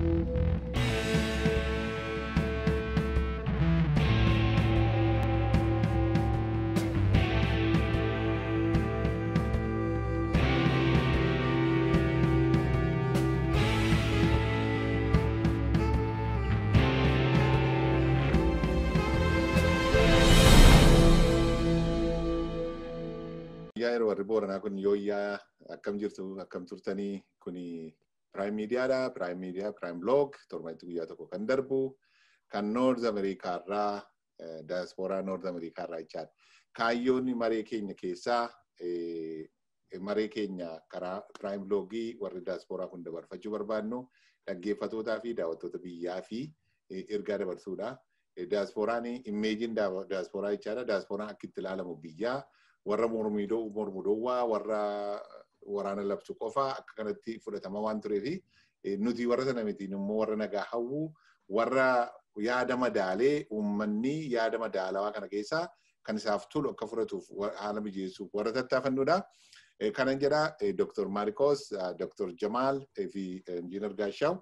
Yeroo warri booranaa kun yooyyaa akkam jirtu akkam turtanii kuni Prime Miidiyaadha. Prime Miidiyaa, Prime Blog torbanitti guyyaa tokko kan darbu kan Noord Ameerikaarraa daasporaa Noord Ameerikaarraa jechaadha. Kaayyoon maree keenya keessaa maree keenya karaa Prime Blogii warri daasporaa kun dabarfachuu barbaadnu dhaggeeffatootaa fi daawwattoota biyyaa fi ergaa dabarsuudha. Daasporaan immeejiin daasporaa jechaadha. Daasporaan akka itti ilaalamu biyyaa warra mormidoo mormudoowwaa warra waraana labsu qofaa akka kanatti fudhatama waan tureefi nuti warra sana mitiin immoo warra nagaa hawwu warra yaada madaalee uummanni yaada madaalawaa kana keessaa kan isaaf tolu akka fudhatuuf haala mijeessuuf warra tattaafannuudha. Kanan jedha Dr. Marcos, Dr. Jamal fi Injiinar Gaashaw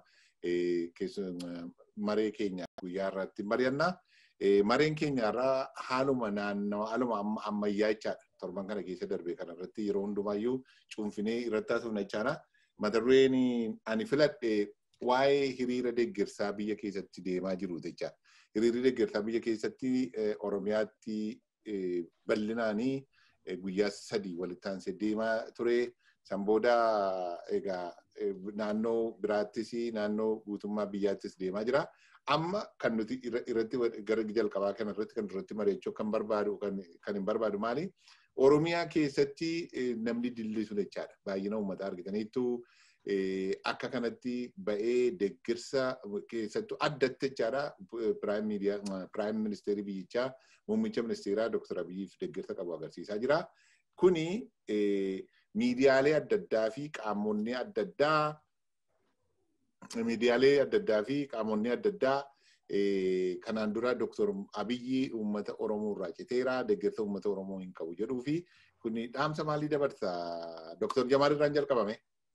maree keenya guyyaa irratti mari'anna. Mareen keenya irraa haaluma naannoo haaluma ammayyaa jechaadha. Torban kana keessa darbe kana irratti yeroo hundumaayyuu cuunfinee irratti haasofna jechaadha. Mata dureen ani filadhe waa'ee hiriira deeggarsaa biyya keessatti deemaa jiru jechaadha. Hiriirri deeggarsaa biyya keessatti Oromiyaatti bal'inaanii guyyaa sadii walitti aansee deemaa ture. San booda egaa naannoo biraattis naannoo guutummaa biyyaattis deemaa jira. Amma kan nuti irratti gara jalqabaa kana irratti kan irratti mari'achuu kan barbaadu kan hin barbaadu maali? Oromiyaa keessatti namni dillisu jechaadha. Baay'ina uummataa argitaniittu akka kanatti ba'ee deeggarsa keessattuu addatti jechaadha. Piraayim miidiyaa piraayim ministeerii biyyichaa muummicha ministeeraa Dr. Abiyyiif deeggarsa qabu agarsiisaa jira. Kuni miidiyaalee adda addaa fi qaamonni adda addaa miidiyaalee adda addaa fi qaamonni adda addaa kanaan dura Dr. Abiyyi uummata Oromoo irraa citeera deeggarsa uummata Oromoo hin qabu jedhuu fi kuni dhaamsa maalii dabarsa Dr. Jamaal irraan jalqabame.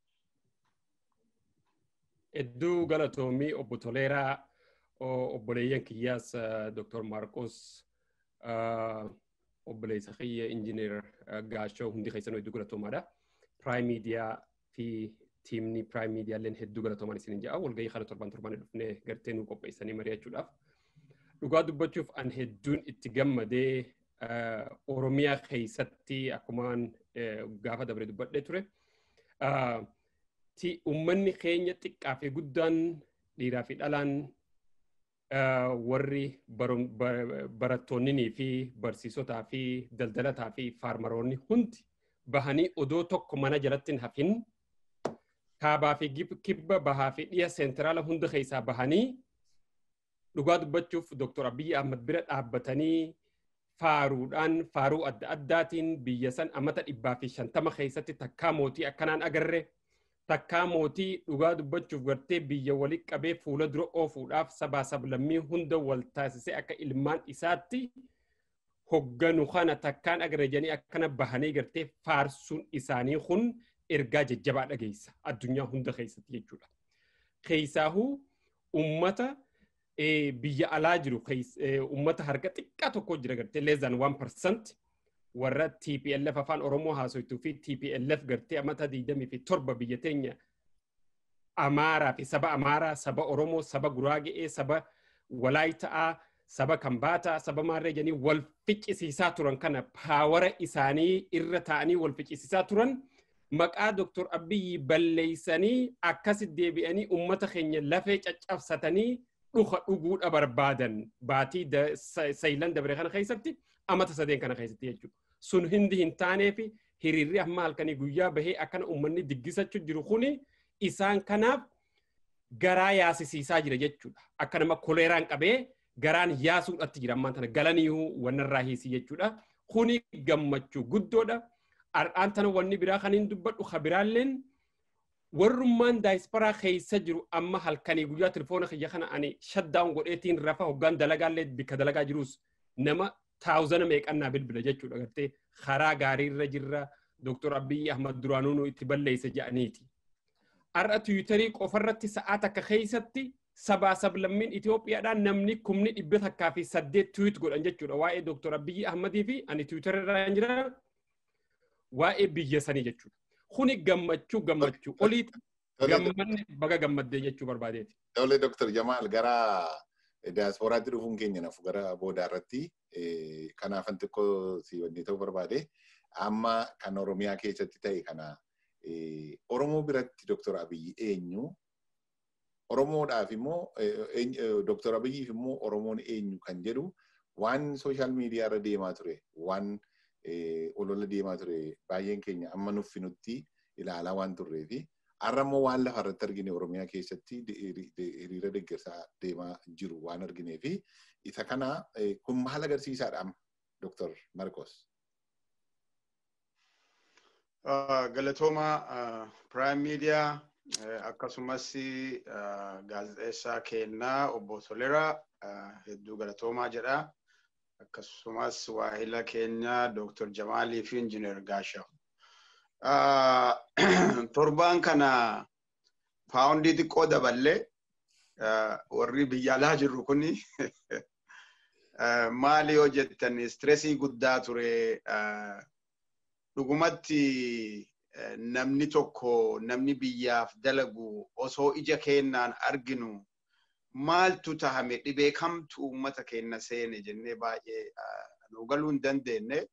Hedduu galatoomii obbo Toleeraa obboleeyyan kiyyaas Dr. Maarqos obboleessa kiyya injiineer Gaashoo hundi keessanuu hedduu galatoomaadha. Prime Media fi tiimni Prime Media illeen hedduu galatoomaan isin ja'a. Walgahii kana torban torban dhufnee gartee nuu qopheessanii mari'achuudhaaf. Dhugaa dubbachuuf an hedduun itti gammadee Oromiyaa keessatti akkumaan gaafa dabre dubbadhee ture. Uummanni keenya xiqqaa fi guddaan dhiiraa fi dhalaan warri barattoonnii fi barsiisotaa fi daldalataa fi faarmaroonni hundi bahanii odoo tokko mana jalatti hin hafin kaabaa fi kibba bahaa fi dhiya seentiraala hunda keessaa bahanii dhugaa dubbachuuf Dr. Abiyyi Ahmad bira dhaabbatanii faaruudhaan faaruu adda addaatiin biyya san amata dhibbaa fi shantama keessatti takkaa mootii akkanaan agarre takkaa mootii dhugaa dubbachuuf gartee biyya walitti qabee fuula dura oofuudhaaf sabaa sablammii hunda wal taasisee akka ilmaan isaatti hogganu kana takkaan agarre jedhanii akkana bahanii gartee faarsuun isaanii kun ergaa jajjabaa dhageessa addunyaa hunda keessatti jechuudha. Keessaahuu uummata biyya alaa jiru uummata harka xiqqaa tokko jira gartee leezaan waan parsant warra TPLF afaan Oromoo haasoituu fi TPLF gartee amata digdamii fi torba biyya teenya Amaaraa fi saba Amaaraa, saba Oromoo, saba Guraagee, saba Walaayita'aa, saba Kambaataa, saba Maarree jedhanii wal ficcisiisaa turan kana paawara isaanii irra taa'anii wal ficcisiisaa turan maqaa Dr. Abiyyi balleeysanii akkasit deebi'anii uummata keenya lafee caccabsatanii dhuka dhuguudha barbaadan baatii saylan dabre kana keessatti amata sadeen kana keessatti jechuudha. Sun hindi hin taaneefi hiriirri amma halkanii guyyaa bahee akkana uummanni diggisachuu jiru kuni isaan kanaaf garaa yaasisiisaa jira jechuudha. Akka nama koleeraan qabee garaan yaasuudhatti jira ammaan tana galaniihu wannarraa hiisii jechuudha. Kuni gammachuu guddoodha. Har'aan tana wanni biraa kan hin dubbadhu ka biraalleen warrummaan daayisparaa keessa jiru amma halkanii guyyaa telefoona kiyya kana ani shaddaa'un godheetiin rafa hoggaan dalagaallee bikka dalagaa jirus nama taawuzana meeqannaa bilbila jechuudha gartee karaa gaariirra jirra Dr. Abiyyi Ahmad Duraanuu itti balleessa jedhaniiti. har'a tiwiitarii qofarratti sa'aa takka keessatti sabaa sablammiin Itoophiyaadhaan namni kumni dhibba takkaa fi saddeet tiwiit godhan jechuudha waa'ee Dooktor Abiyyi Ahmadii fi ani tiwiitara irra jira waa'ee biyya sanii jechuudha. Kuni gammachuu gammachuu olii gammanne baga gammaddee jechuu barbaadeeti. Tole Dooktor Jamaal gara diyaaspooraatti dhufuun keenya nafu gara boodaa irratti kanaafan xiqqoo si wannee ta'uu barbaade amma kan Oromiyaa keessatti ta'e kana Oromoo biratti Dooktor Abiyyi eenyu Oromoodhaaf immoo Dooktor Abiyyiif immoo Oromoon eenyu kan jedhu waan sooshaal miidiyaa irra deemaa ture waan olola deemaa ture baay'een keenya amma nuffinutti ilaalaa waan turree fi har'a immoo waan lafa irratti argine Oromiyaa keessatti hiriira deeggarsaa deemaa jiru waan arginee fi isa kana kun maal agarsiisaadha amma Dooktor Marcos. Galatooma Prime Media akkasumas gaazexeessaa kennaa obbo Toleraa hedduu galatoomaa jedha. Akkasumas waahila keenya Dr. Jamaalii fi Injiinar Gaashaw. Torbaan kana paawundii xiqqoo daballee warri biyya alaa jirru kuni maali yoo jettan istireesii guddaa ture dhugumatti namni tokko namni biyyaaf dalagu osoo ija keennaan arginu maaltu tahame dhibee kamtu uummata keenya seene jennee baay'ee nu galuu hin dandeenye.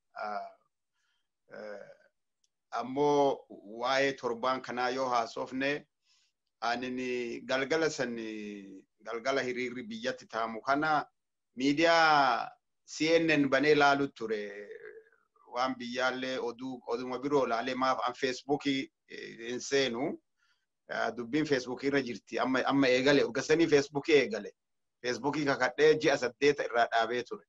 Ammoo waa'ee torbaan kanaa yoo haasofne ani galgala san galgala hiriirri biyyatti taamu kana miidiyaa CNN banee laalu ture waan biyyaallee oduu oduma biroo laalee maaf an feesbuukii hin seenu dubbiin feesbuukii irra jirti amma amma eegale urgasanii feesbuukii eegale feesbuukii kakadhee ji'a saddeeta irraa dhaabee ture.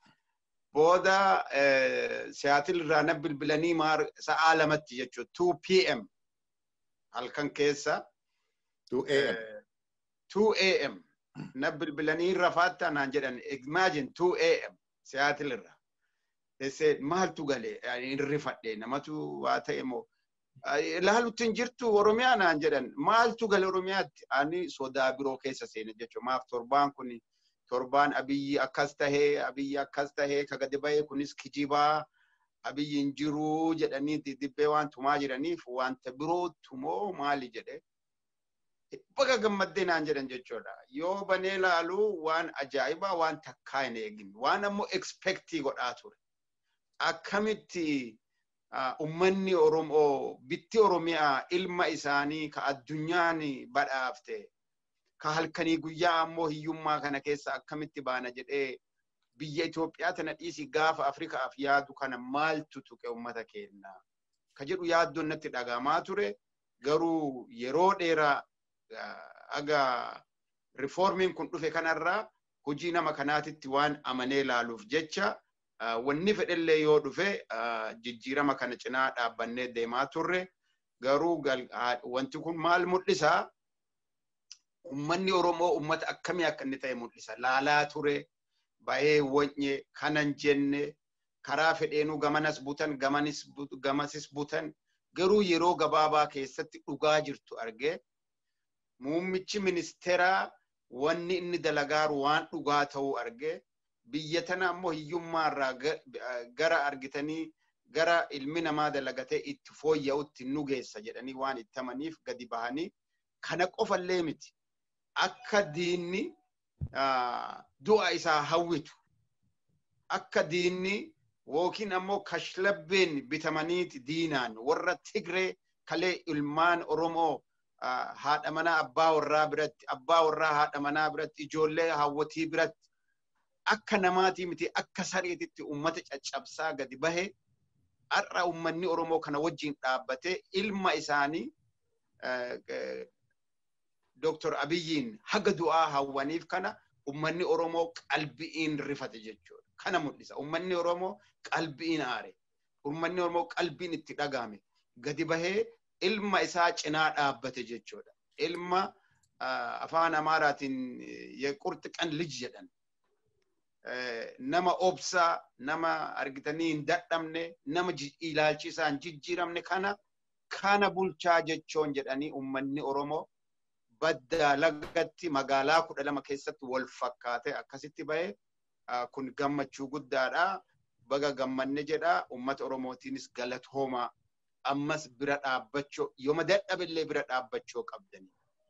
Booda siyaatil irraa na bilbilanii maar sa'aa lamatti jechuudha 2 pm halkan keessa 2 2 am na bilbilanii rafaattaa naan jedhan imagine 2 am siyaatil irraa. Ese maaltu gale hin rifadhe namatu waa ta'e moo ilaalutti hin jirtu Oromiyaa naan jedhan maaltu gale Oromiyaatti ani sodaa biroo keessa seene jechuudha maaf torbaan kun torbaan abiyyi akkas tahee abiyyi akkas tahee ka gadi bahee kunis kijibaa abiyyi hin jiruu jedhanii dibbee waan tumaa jiraniif wanta birootu moo maali jedhe baga gammaddee naan jedhan jechuudha yoo banee laalu waan ajaa'ibaa waan takkaa hin eegin waan ammoo ekspektii godhaa ture. akkamitti ummanni Oromoo bitti Oromiyaa ilma isaanii ka addunyaan badhaafte ka halkanii guyyaa ammoo hiyyummaa kana keessa akkamitti baana jedhee biyya Itoophiyaa tana dhiisi gaafa Afrikaaf yaadu kana maaltu tuqe ummata keenya ka jedhu yaaddoon natti dhagamaa ture garuu yeroo dheeraa aga rifoormiin kun dhufe kanarraa hojii nama kanaatitti waan amanee laaluuf jecha wanni fedhellee yoo dhufe jijjiirama kana cinaa dhaabbannee deemaa turre garuu wanti kun maal mul'isa ummanni Oromoo ummata akkamii akka inni ta'e mul'isa laalaa ture bahee wonye kanan jenne karaa fedheenuu gamanas butan gamanis gamasis butan garuu yeroo gabaabaa keessatti dhugaa jirtu argee muummichi ministeeraa wanni inni dalagaaru waan dhugaa ta'uu argee biyya tana ammoo hiyyummaa irraa gara argitanii gara ilmi namaa dalagatee itti fooyya'utti nu geessa jedhanii waan itti amaniif gadi bahanii kana qofallee miti akka diinni du'a isaa hawwitu akka diinni yookiin ammoo kashlabbeen bitamaniiti diinaan warra Tigree kalee ilmaan Oromoo haadha manaa abbaa warraa biratti abbaa warraa haadha manaa biratti ijoollee hawwatii biratti akka namaatii miti akka sareetitti ummata caccabsaa gadi bahe har'a ummanni Oromoo kana wajjin dhaabbatee ilma isaanii Dr. Abiyyiin haga du'aa hawwaniif kana ummanni Oromoo qalbiin rifate jechuudha. Kana mul'isa. Ummanni Oromoo qalbiin aare. Ummanni Oromoo qalbiin itti dhagahame. Gadi bahee ilma isaa cinaa dhaabbate jechuudha. Ilma afaan Amaaraatiin qurxi qan lij jedhan. nama obsaa nama argitanii hin dadhabne nama ilaalchi isaa hin jijjiiramne kana kana bulchaa jechoon jedhanii ummanni Oromoo baddaa lagatti magaalaa kudha lama keessatti wal fakkaate akkasitti bahe kun gammachuu guddaadha. Baga gammanne jedha ummata Oromootiinis galatoomaa ammas bira dhaabbachuu yooma dadhabillee bira dhaabbachuu qabdani.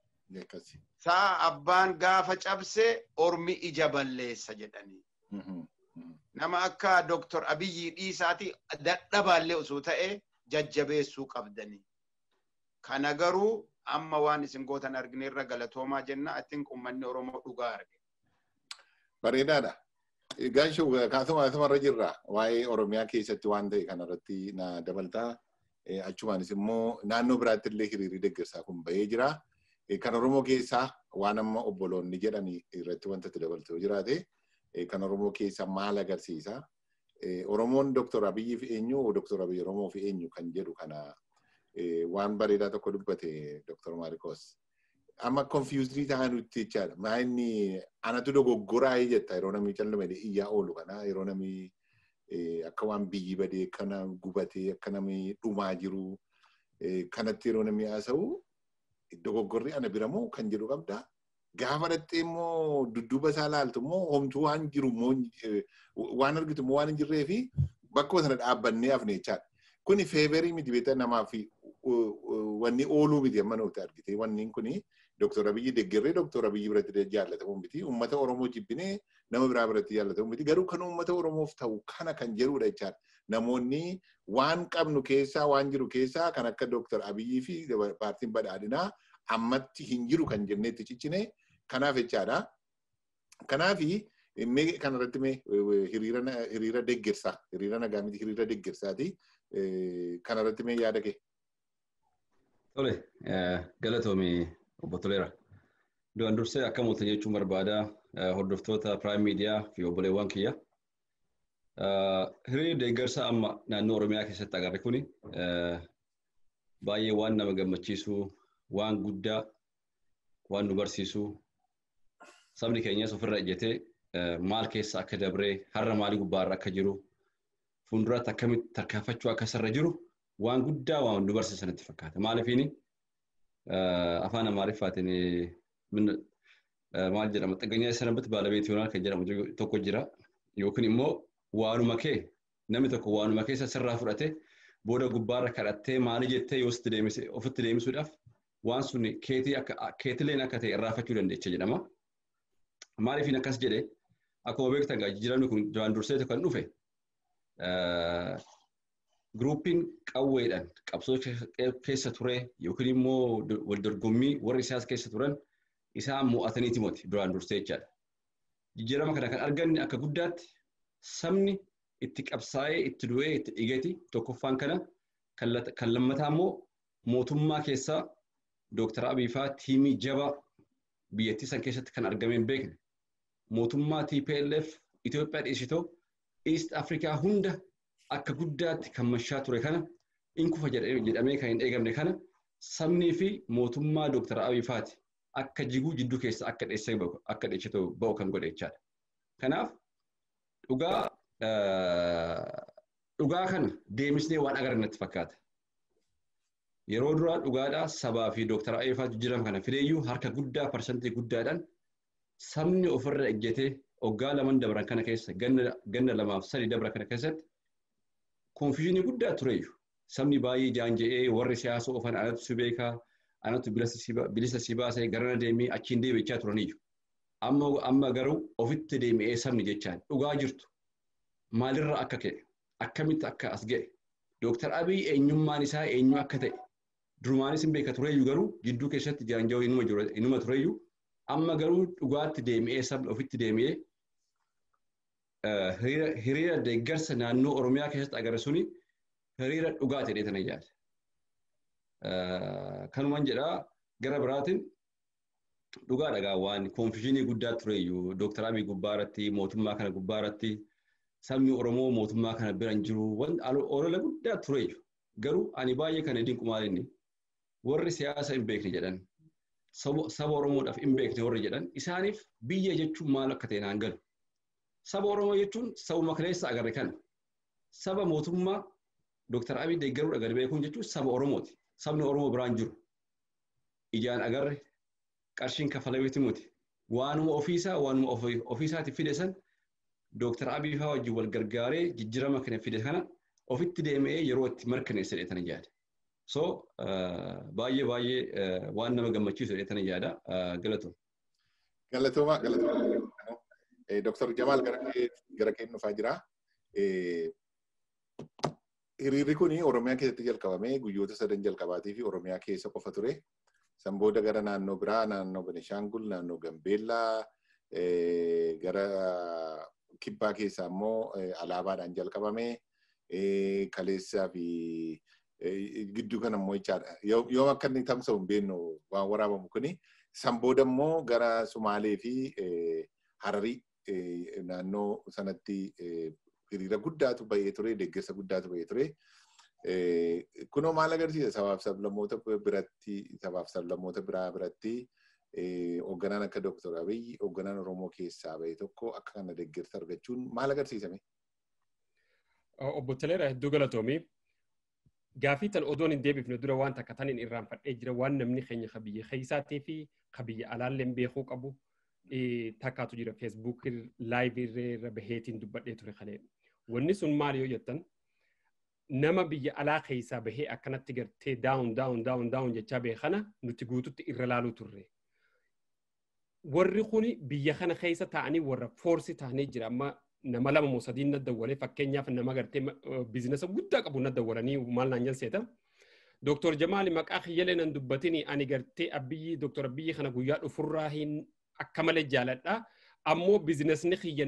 Sa'a abbaan gaafa cabse ormi ija balleessa jedhanii. Nama akka Dooktor Abiyyi dhiisaati dadhabaallee osoo ta'e jajjabeessuu qabdani. Kana garuu amma waan isin gootan argineerra galatoomaa jenna atin ummanni Oromoo dhugaa arge. Bareedaadha. Gaashuu kaasuma asumarra jirra waa'ee Oromiyaa keessatti waan ta'e kanarratti na dabaltaa. Achumaanis immoo naannoo biraatti illee hiriirri deeggarsaa kun bahee jira. Kan Oromoo keessaa waan amma obboloonni jedhan irratti wanta itti dabaltee jiraate kan Oromoo keessaa maal agarsiisa? Oromoon Dooktor Abiyyi fi eenyu Dooktor Abiyyi Oromoo fi eenyu kan jedhu kana waan bareedaa tokko dubbate Dooktor Maarikoos. Amma konfiyuuzii ta'an nuti jechaadha. Maa inni anatu dogoggoraa jetta yeroo namni callamee iyyaa oolu kana yeroo namni akka waan biyyi badee akkana gubatee akka namni dhumaa jiru kanatti yeroo namni haasa'u dogoggorri ana bira moo kan jedhu qabda. Gaafa dhattee immoo dudduuba isaa laaltu immoo homtuu waan jiru immoo waan argitu immoo waan hin jirree fi bakkuma sana dhaabbannee hafne jechaadha. Kuni feeverii miti beektaa namaa fi wanni ooluu miti amma nuti argite wanni kuni Dooktor Abiyyi deeggarree Dooktor Abiyyi biratti jaallatamu miti. Uummata Oromoo jibbinee nama biraa biratti jaallatamu miti. Garuu kan uummata Oromoof ta'u kana kan jedhudha jechaadha. Namoonni waan qabnu keessaa waan jiru keessaa kan akka Dooktor Abiyyi fi paartiin badhaadhinaa ammatti hin jiru kan jenneetti ciccine kanaaf jechaadha. Kanaafi mee kanarratti mee hiriira deeggarsaa hiriira nagaa miti hiriira deeggarsaati. Kanarratti mee yaada kee? Tole galatoomii obbo Toleera. Duraan dursee akka mootan jechuun barbaada hordoftoota Prime Media fi obboleewwan kiyya. Hiriirri deeggarsa amma naannoo Oromiyaa keessatti agarre kuni baay'ee waan nama gammachiisu, waan guddaa, waan nu barsiisu. Sabni keenyas ofirra ejjetee maal keessa akka dabree har'a maalii gubbaarra akka jiru fuulduratti akkamitti tarkaanfachuu akka isarra jiru waan guddaa waan nu barsiisan itti fakkaata. Maaliifini afaan Amaariffaatiin maal jedhama xagganyaa sanabatti baalabeet yoonaal kan jedhamu tokko jira yookiin immoo waanuma kee namni tokko waanuma keessa sirraa fudhate booda gubbaarra kadhattee maali jettee yoo ofitti deemisuudhaaf waan sun keetileen akka ta'e irraafachuu dandeecha jedhama. Maaliifin akkas jedhe akkuma beektan jijjiiramni kun duraan dursee kan dhufe Gruuppiin qawweedhaan qabsoo keessa ture yookiin immoo waldorgommii warri isaas keessa turan isaan mo'ataniiti moti duraan dursee jechaadha. Jijjiirama kana kan arganne akka guddaatti sabni itti qabsaa'ee itti du'ee itti dhigati tokkoffaan kana kan lammataa immoo mootummaa keessaa Dooktar Abiy fa'aa tiimii jabaa biyyattii san keessatti kan argame hin beekne mootummaa TPLF Itoophiyaa dhiisitoo East Afrikaa hunda akka guddaatti kan mashaa ture kana in kufa jedhamee kan hin eegamne kana sabnii fi mootummaa Dooktar Abiy fa'aati akka jiguu jidduu keessa akka dheessee akka dheessitoo ba'u kan godhe jechaadha. Kanaaf dhugaa dhugaa kana deemsnee waan agarannatti fakkaata. Yeroo duraa dhugaadhaa sabaa fi Dooktar Abiy fa'aatu jijjiirama kana fideeyyuu harka guddaa parsantii guddaadhaan sabni ofirra ejjetee waggaa laman dabran kana keessa ganna lamaaf sadii dabra kana keessatti konfiyuunii guddaa tureeyyu. Sabni baay'ee jaanja'ee warri siyaasa oofan anatu si beekaa, anatu bilisa si baasee garana deemee achiin deebichaa turaniyyu. Amma amma garuu ofitti deebi'ee sabni jechaan dhugaa jirtu. Maalirra akka ka'e, akkamitti akka as ga'e, Dooktar Abiy eenyummaan isaa eenyu akka ta'e, durumaanis hin beeka tureeyyu garuu jidduu keessatti jaanja'uu inuma tureeyyu amma garuu dhugaatti deebi'ee sabni ofitti deebi'ee hiriira deeggarsa naannoo Oromiyaa keessatti agarre suni hiriira dhugaa ta'ee tana yaada. Kanumaan jedhaa gara biraatiin dhugaa dhagaa waan konfiyuunii guddaa tureyyuu Dooktar Abiy gubbaa irratti mootummaa kana gubbaa irratti sabni Oromoo mootummaa kana bira hin jiru olola guddaa tureyyuu garuu ani baay'ee kana dinqu maalinni warri siyaasa hin beekne jedhan saba Oromoodhaaf hin beekne warri jedhan isaaniif biyya jechuun maal akka ta'e naan galu. Saba Oromoo jechuun sabuma kaleessa agarre kana. Saba mootummaa Dooktar Abiy deeggaruudha gadi beekuun jechuun saba Oromooti. sabni Oromoo biraan jiru ijaan agarre qarshiin kafalameeti muti waanuma ofiisaa waanuma ofiisaati fide san Dooktar Abiy fa'aa wajjin wal gargaaree jijjiirama kana fide kana ofitti deemee yeroo itti mirkaneessa jedhetanii yaada. So baay'ee baay'ee waan nama gammachiisu jedhetanii yaada galatoom. Galatooma galatooma. Dooktar Jamaal gara kee dhufaa jira. Hiriirri kun Oromiyaa keessatti jalqabamee guyyoota sadan jalqabaatii fi Oromiyaa keessa qofa ture. San booda gara naannoo biraa, naannoo Benishaangul, naannoo Gambeellaa, gara kibbaa keessaa immoo alaabaadhaan jalqabamee kaleessaa fi gidduu kana immoo jechaadha. Yoo akka inni tamsa'u hin beeknu waan waraabamu kuni. San booda immoo gara Sumaalee fi Hararii naannoo sanatti hiriira guddaatu bahee ture, deeggarsa guddaatu bahee ture. Kunoo maal agarsiisa sabaaf sablammoota biratti, sabaaf sablammoota biraa biratti hoogganaan akka Dooktar Abiyyi hoogganaan Oromoo keessaa bahe tokko akka kana deeggarsa argachuun maal agarsiisame? Obbo Teleera hedduu galatoomii. Gaafii tan odoon hin deebifne dura waan takka tan hin irraanfadhee jira waan namni keenya ka biyya keessaatii fi ka biyya alaallee beekuu qabu takkaatu jira feesbuuk laayivii irra baheetiin dubbadhee ture kalee. Wanni sun maal yoo jettan nama biyya alaa keessaa bahee akkanatti gartee daawun daawun daawun daawun jechaa bahe kana nuti guututti irra laaluu turre. Warri kuni biyya kana keessa taa'anii warra foorsi ta'anii jira amma nama lama moo sadiin na dawwalee fakkeenyaaf nama gartee biizinasa guddaa qabu na dawwalanii maal naan jalseeta. Dooktor Jamaali maqaa kiyyalee nan dubbatini ani gartee abbiyyi dooktor abbiyyi kana guyyaa dhufurraa hin akka malee jaaladha. Ammoo biizinasni kiyya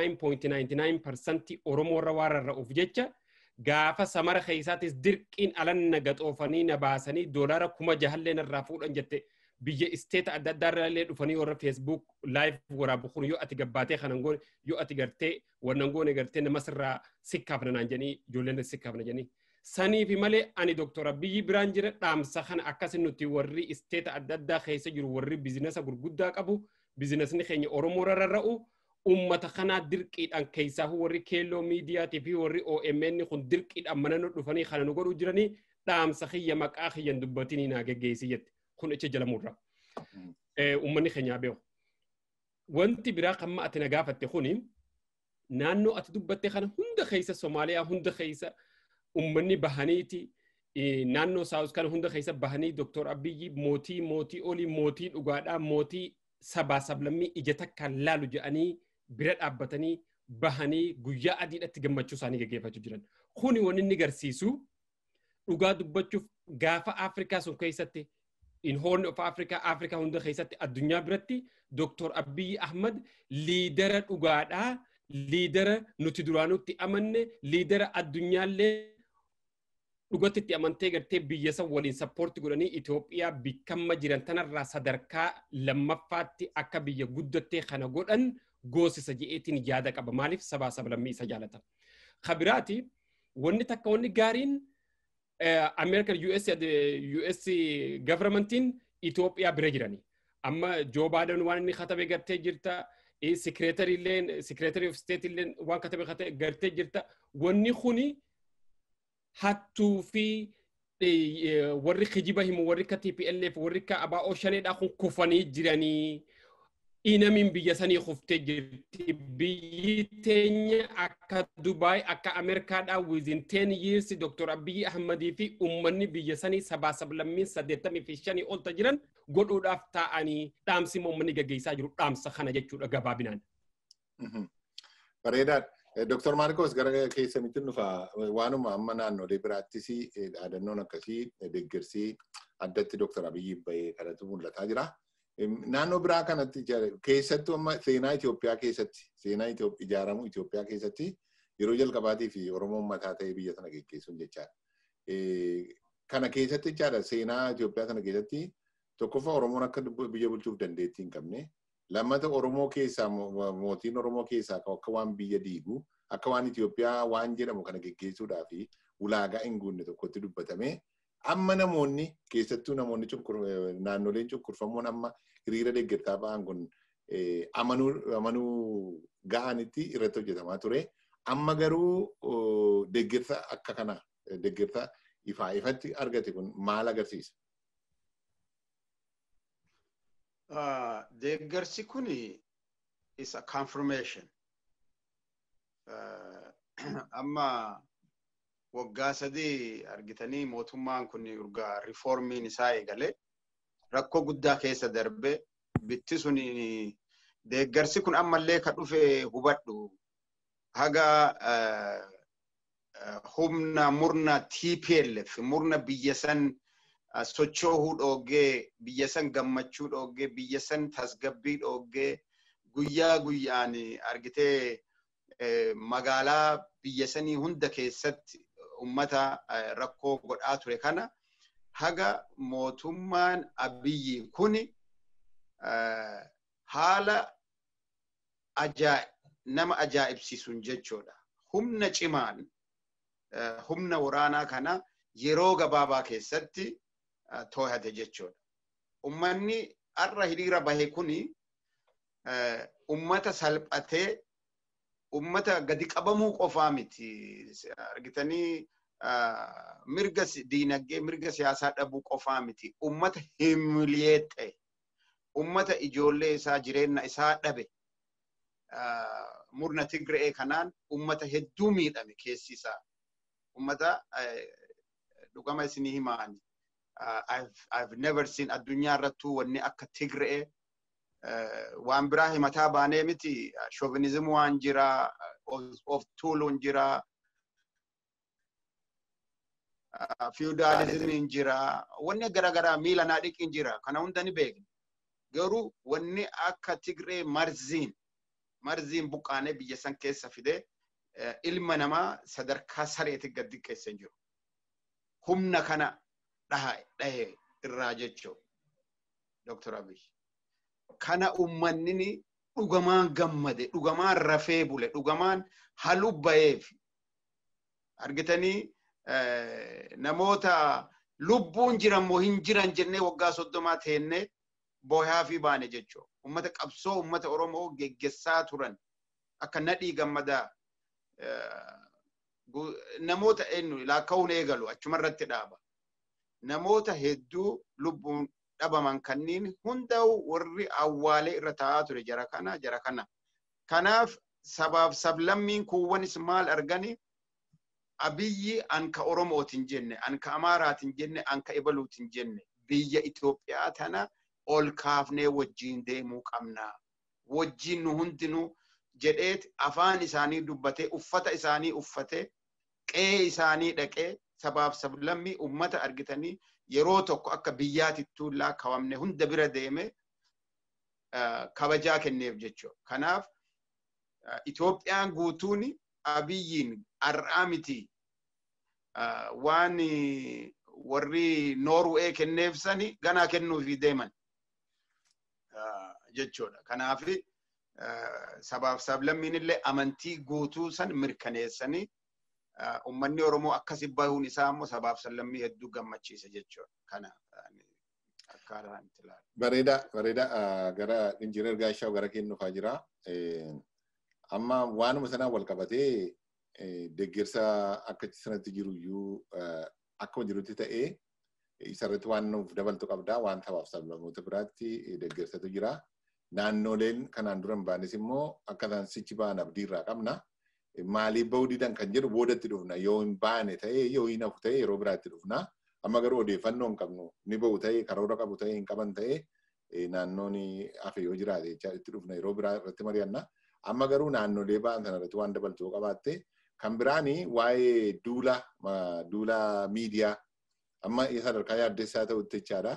99.99% Oromoo irra waan rarra'uuf jecha gaafa samara keessaatis dirqiin alan na gaxoofanii na baasanii doolaara kuma jahallee narraa fuudhan jette biyya isteeta adda addaa irraa illee dhufanii warra feesbuuk laayiv waraabu kun yoo ati gabbaatee kanan goone yoo ati gartee wannan goone gartee namas irraa sikkaafna naan jedhanii ijoolleen sikkaafna jedhanii. Saniifi malee ani dooktora biyyi biraan jira dhaamsa kana akkasin nuti warri isteeta adda addaa keessa jiru warri biizinasa gurguddaa qabu biizinasni keenya Oromoo irra rarra'u ummata kanaa dirqiidhaan keessaa warri keelloo miidiyaatii fi warri OMN kun dirqiidhaan mana nu dhufanii kana nu godhuu jiranii dhaamsa kiyya maqaa kiyyan dubbatinii naa geggeessi jette. kun ichi jalamuurra. Uummanni keenyaa beeku. Wanti biraa kan ati na gaafatte kuni naannoo ati dubbatte kana hunda keessa Somaaliyaa hunda keessa uummanni bahaniiti naannoo saawus kana hunda keessa bahanii Dooktor Abiyyi mootii mootii olii mootii dhugaadhaa mootii sabaa sablammii ija takkaan laalu jedhanii bira dhaabbatanii bahanii guyyaa adiidhatti gammachuu isaanii gaggeeffachuu jiran. Kuni wanni inni agarsiisu dhugaa dubbachuuf gaafa Afrikaa sun keessatti in Horn of Africa, Africa hunda keessatti addunyaa biratti Dr. Abiy Ahmad liidara dhugaadhaa, liidara nuti duraanutti amanne, liidara addunyaallee dhugatti itti amantee gartee biyya san waliin sappoorti godhanii Itoophiyaa bikkamma jiran tanarraa sadarkaa lammaffaatti akka biyya guddattee kana godhan goosisa je'eetiin yaada qaba. Maaliif sabaa sablammii isa jaalata. Kabiraati wanni takka wanni gaariin American US US governmentiin Itoophiyaa bira jirani. Amma Joe Biden waan inni katabe gartee jirta. Secretary illeen Secretary of State illeen waan katabe gartee jirta. Wanni kuni hattuu fi warri kijiba himu warri ka TPLF warri ka ABO shaneedhaa kun kufanii jiranii. Inamin biyya sanii kuftee jirti. Biyyi teenya akka Dubaay akka Ameerikaadhaa within 10 years Dr. Abiy Ahmadii fi uummanni biyya sanii sabaa sablammiin saddeettamii fi shanii olta jiran godhuudhaaf taa'anii dhaamsi uummanni gaggeessaa jiru dhaamsa kana jechuudha gabaabinaan. Bareedaadha. Dr. Maarkos gara keessanitti dhufa waanuma amma naannolee biraattis dhaadannoon akkasii deeggarsi addatti Dr. Abiyyi bahee kanatu mul'ataa jira. naannoo biraa kanatti keessattuu amma seenaa Itoophiyaa keessatti seenaa ijaaramuu Itoophiyaa keessatti yeroo jalqabaatii fi Oromoon mataa ta'ee biyya sana geggeessuun jechaadha. Kana keessatti jechaadha seenaa Itoophiyaa sana keessatti tokkoffaa Oromoon akka biyya bulchuuf dandeettii hin qabne lammata Oromoo keessaa mootiin Oromoo keessaa akka waan biyya diigu akka waan Itoophiyaa waan jedhamu kana geggeessuudhaa fi ulaagaa hin guunne tokkotti dubbatame amma namoonni keessattuu namoonni naannoleen cunqurfamuun amma hiriira deeggartaa ba'an kun amanuu ga'anitti irratti hojjetamaa ture. Amma garuu deeggarsa akka kana deeggarsa ifaa ifatti argate kun maal agarsiisa? Deeggarsi kun is a confirmation. Amma waggaa sadii argitanii mootummaan kun urgaa riifoormiin isaa eegale rakkoo guddaa keessa darbe bitti sun deeggarsi kun ammallee ka dhufe hubadhu haga humna murna TPLF murna biyya san socho'uu dhoogee biyya san gammachuu dhoogee biyya san tasgabbii dhoogee guyyaa guyyaan argitee magaalaa biyya sanii hunda keessatti ummata rakkoo godhaa ture kana haga mootummaan abiyyi kuni haala nama ajaa'ibsiisuun jechuudha. Humna cimaan humna waraanaa kana yeroo gabaabaa keessatti to'ate jechuudha. Ummanni har'a hiriira bahe kuni ummata salphatee ummata gadi qabamuu qofaa miti. Argitanii mirga diinagdee mirga siyaasaa dhabuu qofaa miti. Ummata himiliyeet ta'e. Ummata ijoollee isaa jireenya isaa dhabe. Murna Tigra'ee kanaan ummata hedduu miidhame keessi isaa. Ummata dhugama isinii himaani. I've never seen addunyaa irrattuu wanni akka Tigra'ee waan biraa himataa baanee miti shovinizimii waan jira of tuuluun jira fiudaalizimiin jira wanni garaagaraa miila naa dhiqiin jira kana hunda ni beekna garuu wanni akka tigree marziin marziin buqqaanee biyya san keessa fidee ilma namaa sadarkaa sareeti gad xiqqeessee jiru humna kana dhahe irraa jechuu Dr. Abiy. kana ummannini dhugamaan gammade dhugamaan rafee bule dhugamaan halubbayeef argitanii namoota lubbuun jiran moo hin jiran jennee waggaa soddomaa teennee boohaa fi baane jechuu ummata qabsoo ummata oromoo geggessaa turan akka nadhii gammadaa namoota eenyu laakka'uun eegalu achumarratti dhaaba namoota hedduu lubbuun dhabaman kanniin hunda'u warri awwaalee irra taa'aa ture jara kana jara kana. Kanaaf sabaaf sablammiin kuuwwanis maal argani abiyyi anka Oromootiin jenne, anka Amaaraatiin jenne, anka Ibaluutiin jenne biyya Itoophiyaa tana ol kaafnee wajjiin deemuu qabna. Wajjiin nu hundinuu jedheet afaan isaanii dubbatee uffata isaanii uffatee qe'ee isaanii dhaqee sabaaf sablammii ummata argitanii yeroo tokko akka biyyaatittuu lakkaawamne hunda bira deeme kabajaa kenneef jechuudha. Kanaaf Itoophiyaan guutuun abiyyiin har'aa miti waan warri Noorwee kenneef sani ganaa kennuufi deeman jechuudha. Kanaaf sabaaf sablammiin illee amantii guutuu san mirkaneessanii ummanni Oromoo akkasi bahuun isaa immoo sabaaf sablammii hedduu gammachiisa jechuudha. Kana akkaataan itti ilaalu. Bareeda, bareeda gara injiinar Gaashaw gara kennuufaa jira. Amma waanuma sanaan wal qabatee deeggarsa akka sanatti jiru iyyuu akkuma jirutti ta'ee isarratti waan nuuf dabaltu qabdaa waan sabaaf sablammoota biraatti deeggarsatu jira. Naannoleen kanaan dura hin baanes immoo akka isaan sichi ba'an abdiirraa qabna. maaliif bahuu didan kan jedhu boodatti dhufna yoo hin baane ta'ee yoo hin hafu ta'ee yeroo biraatti dhufna amma garuu odeeffannoo hin qabnu ni bahu ta'ee karoora qabu ta'ee hin qaban ta'ee naannoon hafe yoo jiraate jecha itti dhufna yeroo biraa irratti mari'anna amma garuu naannolee ba'an sana irratti waan dabaltuu qabaatte kan biraani waa'ee duula duula miidiyaa amma sadarkaa yaaddessaa ta'utti jechaadha.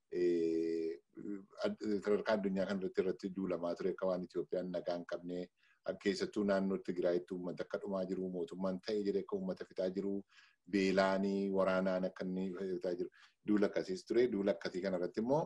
Sadarkaa addunyaa kan irratti irratti duulamaa ture akka waan Itoophiyaan nagaa hin qabne keessattuu naannoo Tigraayitti uummata akka dhumaa jiru mootummaan ta'e jedhee akka uummata fixaa jiru beelaanii waraanaan akka inni fixaa jiru duula akkasiis ture duula akkasii kanarratti immoo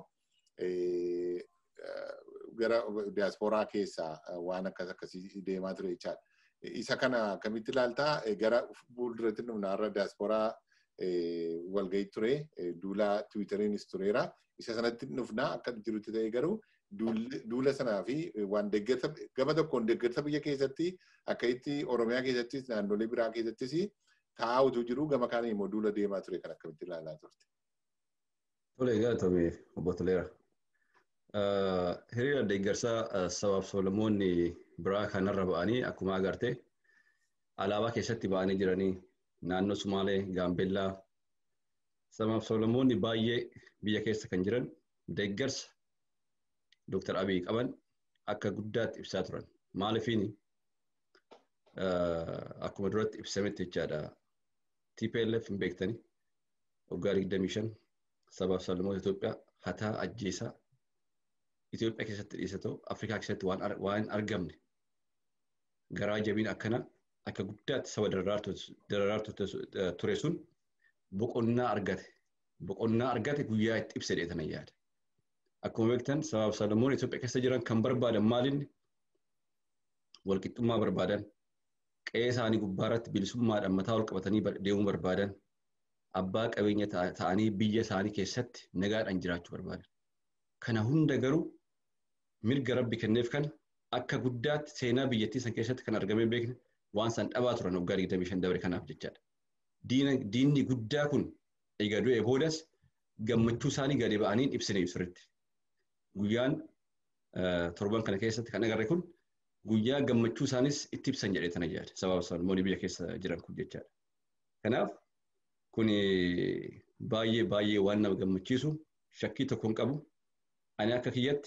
gara diyaaspooraa keessaa waan akkas akkasii deemaa ture jechaadha. Isa kana akkamitti ilaaltaa gara fuulduratti dhufna har'a diyaaspooraa walgahii ture duula tiwiitariinis tureera. Isa sanatti dhufna akka jirutti ta'e garuu duula sanaa fi waan deeggarsa gama tokkoon deeggarsa biyya keessatti akka itti Oromiyaa keessattis naannolee biraa keessattis taa'aa utuu jiru gama kaanii immoo duula deemaa ture kan akkamitti ilaalaa turte. Tole galatoomee obbo Toleera. Hiriira deeggarsaa sabaaf sablammoonni biraa kanarra ba'anii akkuma agarte alaabaa keessatti ba'anii jiranii naannoo Sumaalee, Gaambeellaa sabaaf sablammoonni baay'ee biyya keessa kan jiran deeggarsa Dr. Abiy qaban akka guddaatti ibsaa turan. Maaliifiini akkuma duratti ibsametti jechaadha. TPLF hin beektanii waggaa 25 sabaaf sablammoota Itoophiyaa hataa ajjeesaa Itoophiyaa keessatti dhiisatoo Afrikaa keessatti waan argamne garaa jabiin akkana akka guddaatti saba dararaartu ture sun boqonnaa argate. Boqonnaa argate guyyaa itti ibsa dheetanan yaada. Akkuma beektan sabaaf sablammoonni Itoophiyaa keessa jiran kan barbaadan maalinni walqixxummaa barbaadan qe'ee isaanii gubbaarratti bilisummaadhaan mataa ol qabatanii deemuu barbaadan abbaa qabeenya ta'anii biyya isaanii keessatti nagaadhaan jiraachuu barbaadan. Kana hunda garuu mirga rabbi kenneef kana akka guddaatti seenaa biyyattii san keessatti kan argamee beekne waan san dhabaa turan waggaa 25 dabre kanaaf jechaadha. Diinni guddaa kun egaa du'e boodas gammachuu isaanii gadi ba'anii ibsine sirriitti. Guyyaan torban kana keessatti kan agarre kun guyyaa gammachuu isaanis itti ibsan jedhee tana yaada. Sababa sablammoonni biyya keessa jiran kun jechaadha. Kanaaf kun baay'ee baay'ee waan nama gammachiisu shakkii tokko hin qabu. Ani akka kiyyatti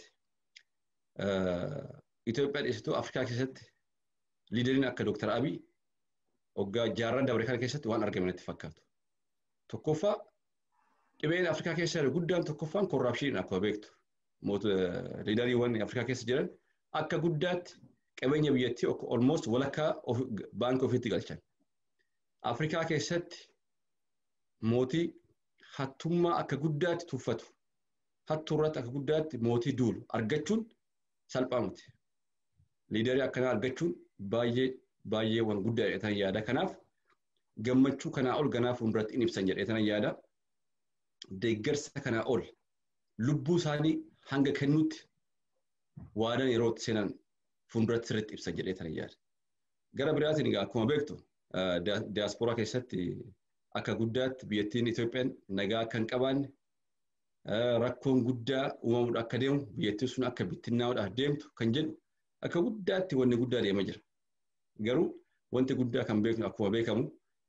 Itoophiyaa dhiyeessituu Afrikaa keessatti liideriin akka Dooktar Abiy waggaa jaarran dabre kana keessatti waan argame natti fakkaatu. Tokkoffaa dhibeen Afrikaa keessa jiru guddaan tokkoffaan korraapshiniin akkuma beektu. Liideriiwwan Afrikaa keessa jiran akka guddaatti qabeenya biyyattii almost walakkaa baankii ofiitti galchan. Afrikaa keessatti mootii hattummaa akka guddaatti tuffatu. Hattuu irratti akka guddaatti mootii duulu argachuun salphaa miti. Liidarii akkanaa argachuun baay'ee baay'ee waan guddaa jedhetan yaada. Kanaaf gammachuu kanaa ol ganaa fuulduratti in ibsan jedhetan yaada. Deeggarsa kanaa ol lubbuu isaanii hanga kennuutti waadan yeroo seenan fuulduratti sirriitti ibsan jedhetan yaada. Gara biraatiin egaa akkuma beektu diyaaspooraa keessatti akka guddaatti biyyattiin Itoophiyaan nagaa akka hin qabaanne rakkoon guddaa uumamuudha akka deemu biyyattiin sun akka bittinnaa'uudhaaf deemtu kan jedhu akka guddaatti wanni guddaa deemaa jira. Garuu wanti guddaa kan beeknu akkuma beekamu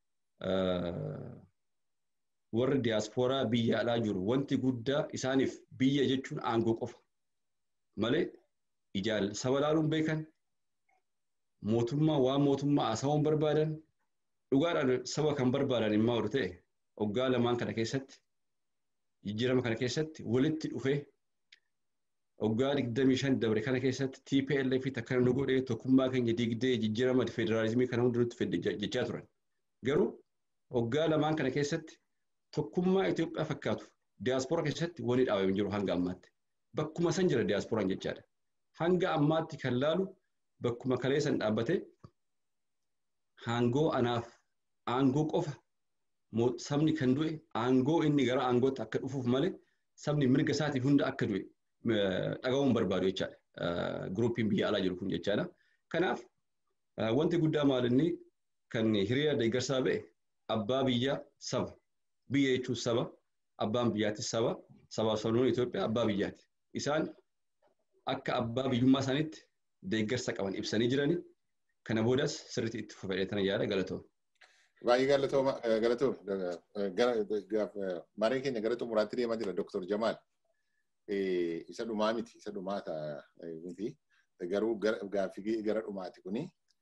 warri diyaaspooraa biyya alaa jiru wanti guddaa isaaniif biyya jechuun aangoo qofa malee ijaal saba laaluun beekan mootummaa waan mootummaa haasawuun barbaadan dhugaadhaan saba kan barbaadan immoo ol ta'e waggaa lamaan kana keessatti jijjiirama kana keessatti walitti dhufee waggaa digdamii shan dabre kana keessatti TPLF akkana nu godhee tokkummaa keenya diigdee jijjiirama federaalizimii kana hunduutti fedde jechaa turan. Garuu waggaa lamaan kana keessatti tokkummaa Itoophiyaa fakkaatu diyaaspooraa keessatti wani dhaabamee jiru hanga ammaatti. Bakkuma san jira diyaasporaan jechaadha. Hanga ammaatti kan laalu bakkuma kalee san dhaabbatee aangoo anaaf aangoo qofa sabni kan du'e aangoo inni gara aangootti akka dhufuuf malee sabni mirga isaatiif hunda akka du'e dhagahuun barbaadu jechaadha. Guruupiin biyya alaa jiru kun jechaadha. Kanaaf wanti guddaa maalinni kan hiriira deeggarsaa ba'e abbaa biyyaa saba. Biyya jechuun saba. Abbaan biyyaattis saba. Sabaaf sabnoonni Itoophiyaa abbaa biyyaati. Isaan akka abbaa biyyummaa isaaniitti deeggarsa qaban ibsanii jiranii kana boodas sirriitti itti fufadheetana yaada galatooma. Baay'ee galatooma galatooma maree keenya gara xumuraatti deemaa jira Dr. Jamaal. Isa dhumaa miti isa dhumaa ta'a miti garuu gaaffii gara dhumaati kuni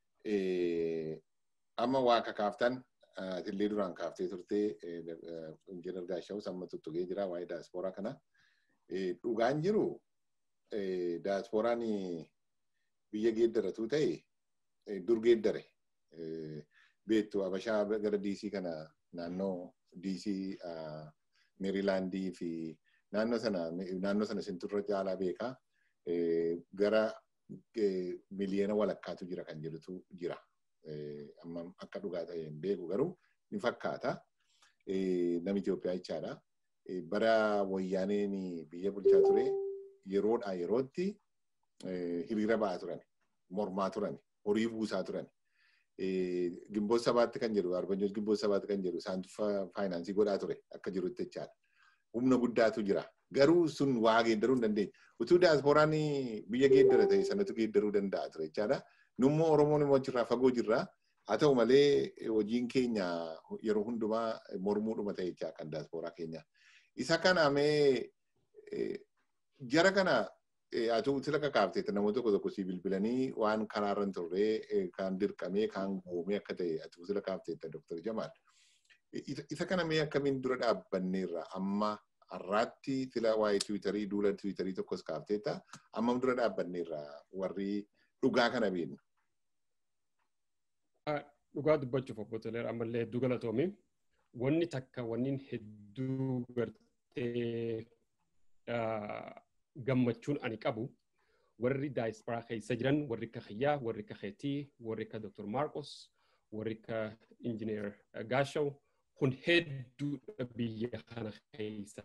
amma waa kakaaftan illee duraan kaaftee turtee injiinar Gaashaw samma tuttugee jira waa'ee daaspooraa kana. Dhugaan jiru daaspooraan biyya geeddaratu ta'e dur geeddare. beektu Abashaa gara DC kana naannoo DC Meerilaandii fi naannoo sana naannoo sana sinturra caalaa beekaa gara miliyoona walakkaatu jira kan jedhutu jira. Amma akka dhugaa ta'e hin beeku garuu ni fakkaata. Nama Itoophiyaa jechaadha. Bara wayyaaneen biyya bulchaa ture yeroodhaa yerootti hiriira ba'aa turan, mormaa turan, horii buusaa turan. Gimboo sabaatti kan jedhu arbanyoos gimboo sabaatti kan jedhu isaantu faayinaansii godhaa ture akka jirutti jechaadha. Humna guddaatu jira. Garuu sun waa geeddaruu hin dandeenye. Utuu diyaaspooraan biyya geeddara ta'e sanatu geeddaruu danda'a ture jechaadha. Nummoo Oromoon immoo achirraa fagoo jirra. Haa ta'u malee hojiin keenya yeroo hundumaa mormuudhuma ta'e jechaa kan diyaaspoorraa keenya. Isa kana mee jara kana atu sila kakaafteetta namoota tokko tokko si bilbilanii waan karaarra hin turre kan dirqamee kan goomee akka ta'e atu sila kaafteetta Dr. Jamaal. Isa kana mee akkamiin dura dhaabbanneerra amma har'aatti sila waa'ee tiwiitarii duula tiwiitarii tokkos kaafteetta ammam dura dhaabbanneerra warri dhugaa kana beeknu. Dhugaa dubbachuuf obbo Toleera ammallee hedduu galatoomi. Wanni takka wanni hedduu gartee gammachuun ani qabu warri daayisporaa keessa jiran warri akka Xiyyaa, warri akka Xeetii, warri akka Dr. Marcos, warri akka Injineer Gaashaw kun hedduudha biyya kana keessa.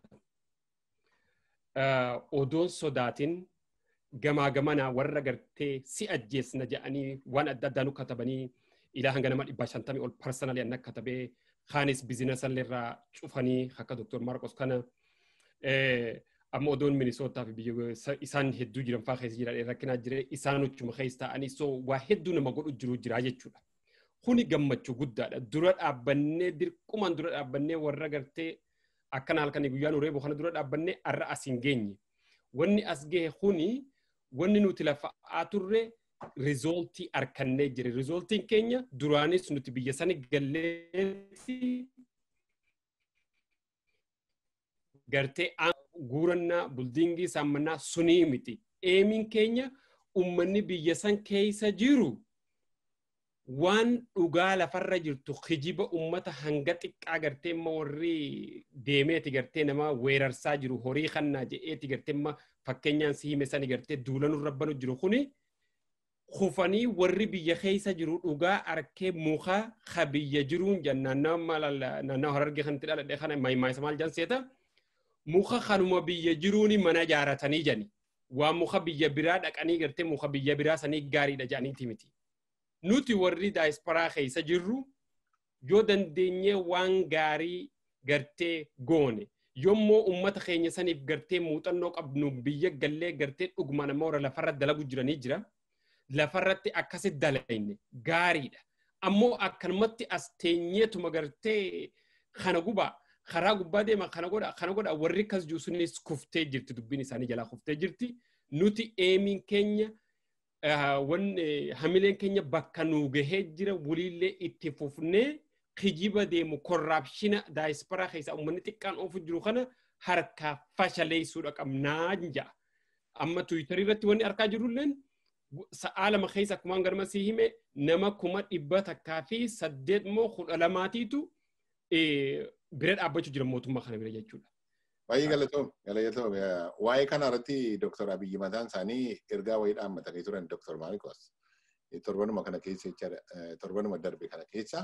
Odoon sodaatiin gamaa gamanaa warra gartee si ajjeesna jedhanii waan adda addaa nu katabanii ilaa hanga nama dhibba shantamii ol parsanalii anna katabee kaanis biizinasaallee irraa cufanii akka Dr. Marcos kana amma odoon minisootaa fi biyya isaan hedduu jiran fa'aa keessa jiran rakkinaa jire isaan uchuma keessa ta'anii so waa hedduu nama godhu jiru jira jechuudha. Kuni gammachuu guddaadha. Dura dhaabbannee dirqumaan dura dhaabbannee warra gartee akkana halkanii guyyaan uree kana dura dhaabbannee har'a as hin geenye. Wanni as gahe kuni wanni nuti lafa'aa turre rizooltii harkannee jire. Rizooltiin keenya duraanis nuti biyya sani galleetti gartee guurannaa buldiingii saammannaa sunii miti. Eemiin keenya ummanni biyya san keessa jiru waan dhugaa lafarra jirtu kijiba ummata hanga xiqqaa gartee imma warri deemeeti gartee nama weerarsaa jiru horii kannaa jedheeti gartee imma fakkeenyaan si hime sani gartee duulanuu rabbanu jiru kuni kufanii warri biyya keessa jiru dhugaa arkee muka ka biyya jiruun jennaan naannoo harargee kanatti dhaladhee kana maayimaayisa maal janseeta. muka kanuma biyya jiruuni mana jaaratanii jani. Waan muka biyya biraa dhaqanii gartee muka biyya biraa sanii gaariidha jedhaniiti miti. Nuti warri daayisporaa keessa jirru yoo dandeenyee waan gaarii gartee goone yommuu ummata keenya saniif gartee muuxannoo qabnu biyya gallee gartee dhuguma nama warra lafarra dalagu jiranii jira. Lafarratti akkasi dalayne gaariidha. Ammoo akkanumatti as teenyeetuma gartee kana gubaa karaa gubbaa deema kana godha kana godha warri akkas jiru sunis kuftee jirti dubbiin isaanii jalaa kuftee jirti nuti eemiin keenya hamileen keenya bakka nuu gahee jira waliillee itti fufnee kijiba deemu korraapshina daayisporaa keessa uummanni xiqqaan oofu jiru kana harkaa fashaleessuudha qabnaa ja'a. Amma tuwitarii irratti wanni argaa jirulleen sa'aa lama keessa akkumaan garma sii hime nama kuma dhibba takkaa fi saddeet moo kudha lamaatiitu bira dhaabbachuu jira mootummaa kana bira jechuudha. Baay'ee galatoom galatoom waa'ee kana irratti Dr. Abiyyi mataan isaanii ergaa wayii dhaammatanii turan Dr. Maarikos torbanuma kana keessa jechaadha torbanuma darbe kana keessa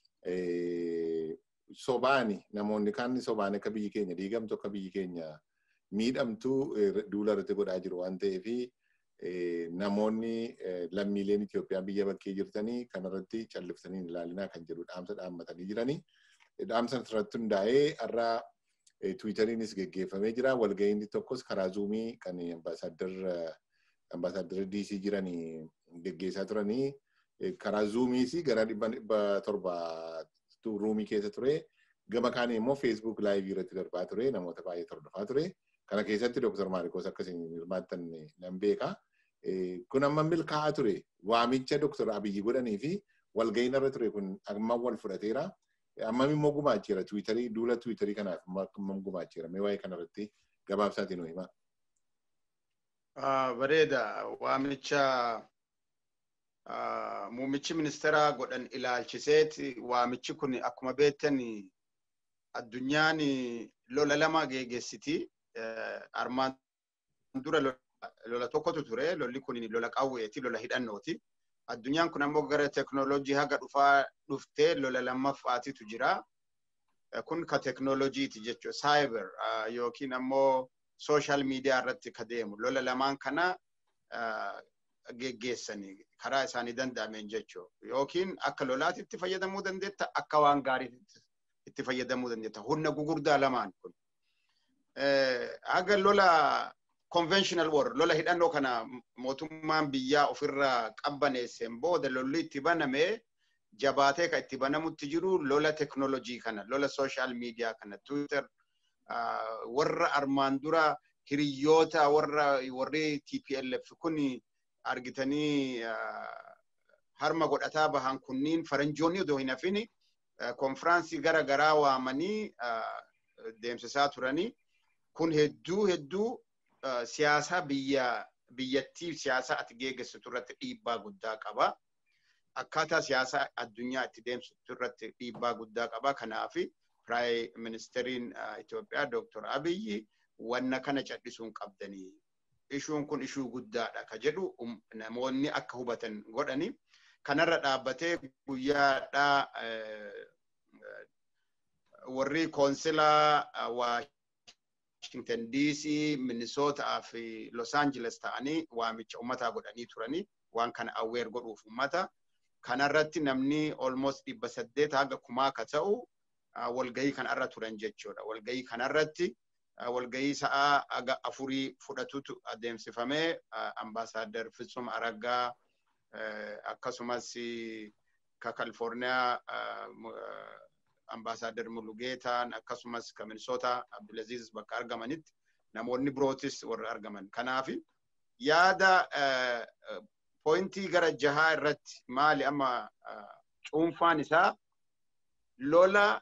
sobaani namoonni kaan sobaan akka biyyi keenya diigamtu akka biyyi keenya miidhamtu duula irratti godhaa jiru waan ta'eef namoonni lammiileen Itoophiyaa biyya bakkee jirtanii kanarratti calliftanii ilaalinaa kan jedhu dhaamsa dhaammatanii jiranii. dhaamsa irratti hundaa'ee har'a tiwiitariinis geggeeffamee jira. Walga'iinni tokkos karaa zuumii kan ambaasaaddara DC jiran geggeessaa turanii karaa zuumiis gara dhibba dhibba torba ruumii keessa ture. Gama kaan immoo feesbuuk laayivii irratti darbaa ture namoota baay'ee hordofaa ture. Kana keessatti Dr. Maarikos akkasiin hirmaattan nan beeka. Kun amma milkaa'aa ture. Waamicha Dr. Abiyyi godhanii fi walga'iin irra ture kun amma wal fudhateera. Ammam immoo gumaacheera tiwiitarii duula tiwiitarii kanaaf ammam gumaacheera mee waa'ee kanarratti gabaabsaatiin nu himaa. Bareeda waamicha muummichi ministeeraa godhan ilaalchiseeti waamichi kun akkuma beektan addunyaan lola lama geggeessiti armaan dura lola tokkotu ture lolli kun lola qawweeti lola hidhannooti. addunyaan kun ammoo gara teknoolojii haga dhufaa dhuftee lola lammaffaatitu jira. Kun ka teknoolojiiti jechuudha. Saayibar yookiin ammoo sooshaal miidiyaa irratti ka deemu. Lola lamaan kana geggeessanii karaa isaanii danda'ameen jechuudha. Yookiin akka lolaatti itti fayyadamuu dandeetta akka waan gaariitti itti fayyadamuu dandeetta. Humna gugurdaa lamaan kun. Haga lola conventional war lola hidhannoo kana mootummaan biyyaa ofirraa qabbaneesseen booda lolli itti baname jabaatee kan itti banamutti jiru lola teknoolojii kana lola sooshaal miidiyaa kana twitter warra armaan dura hiriyoota warra warri TPLF kun argitanii harma godhataa bahan kunniin faranjoonni odoo hin hafini konfiraansii gara garaa waamanii deemsisaa turanii kun hedduu hedduu siyaasaa biyya biyyattii siyaasaa ati geggeessitu irratti dhiibbaa guddaa qaba. Akkaataa siyaasaa addunyaa itti deemsitu irratti dhiibbaa guddaa qaba. Kanaaf piraayim ministeriin Itoophiyaa Dr. Abiyyi wanna kana cal'isuun qabdanii. Ishuun kun ishuu guddaadha ka jedhu namoonni akka hubatan godhani. Kanarra dhaabbatee guyyaadhaa warri koonsilaa Washington DC, Minnesota fi Los Angeles ta'anii waamicha ummataa godhanii turanii waan kana awweer godhuuf ummata. Kanarratti namni almost dhibba saddeet haga kumaa ka ta'u walgahii kanarra turan jechuudha. Walgahii kanarratti walgahii sa'aa haga afurii fudhatutu adeemsifamee ambaasaaddar Fitsum Araggaa akkasumas ka Kalifoorniyaa ambaasaaddar Mulugeetaan akkasumas ka Minnesota Abdulaziz bakka argamanitti namoonni birootis warra argaman. Kanaaf yaada poointii gara jahaa irratti maali amma cuunfaan isaa lola